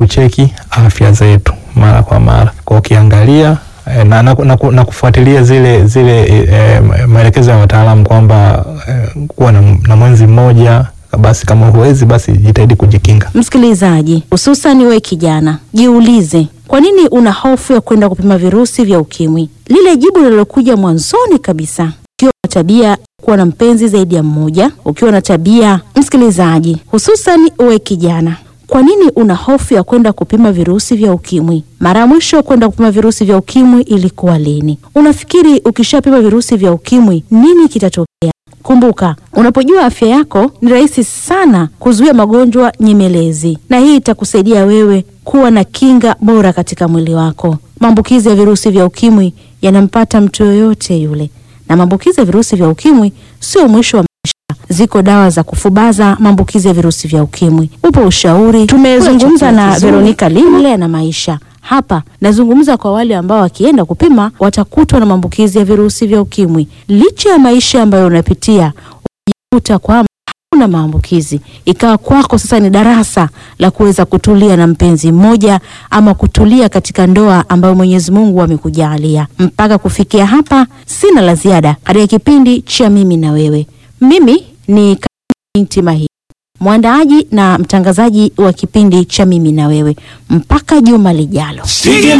kucheki afya zetu mara kwa mara, kwa ukiangalia eh, na, na, na, na kufuatilia zile zile eh, maelekezo ya wataalamu kwamba eh, kuwa na, na mwenzi mmoja basi, kama huwezi basi jitahidi kujikinga. Msikilizaji, hususan we kijana, jiulize kwa nini una hofu ya kwenda kupima virusi vya ukimwi? Lile jibu lililokuja mwanzoni kabisa, ukiwa na tabia kuwa na mpenzi zaidi ya mmoja, ukiwa na tabia msikilizaji, hususan we kijana, kwa nini una hofu ya kwenda kupima virusi vya ukimwi? Mara ya mwisho kwenda kupima virusi vya ukimwi ilikuwa lini? Unafikiri ukishapima virusi vya ukimwi nini kitatokea? Kumbuka, unapojua afya yako ni rahisi sana kuzuia magonjwa nyemelezi, na hii itakusaidia wewe kuwa na kinga bora katika mwili wako. Maambukizi ya virusi vya ukimwi yanampata mtu yoyote yule, na maambukizi ya virusi vya ukimwi sio mwisho wa maisha. Ziko dawa za kufubaza maambukizi ya virusi vya ukimwi, upo ushauri. Tumezungumza na Veronica Limle na maisha hapa nazungumza kwa wale ambao wakienda kupima watakutwa na maambukizi ya virusi vya ukimwi. Licha ya maisha ambayo unapitia, unajikuta kwamba hakuna maambukizi, ikawa kwako sasa ni darasa la kuweza kutulia na mpenzi mmoja ama kutulia katika ndoa ambayo Mwenyezi Mungu amekujalia. Mpaka kufikia hapa, sina la ziada katika kipindi cha mimi na wewe. Mimi ni binti Mahi mwandaaji na mtangazaji wa kipindi cha mimi na wewe. Mpaka juma lijalo.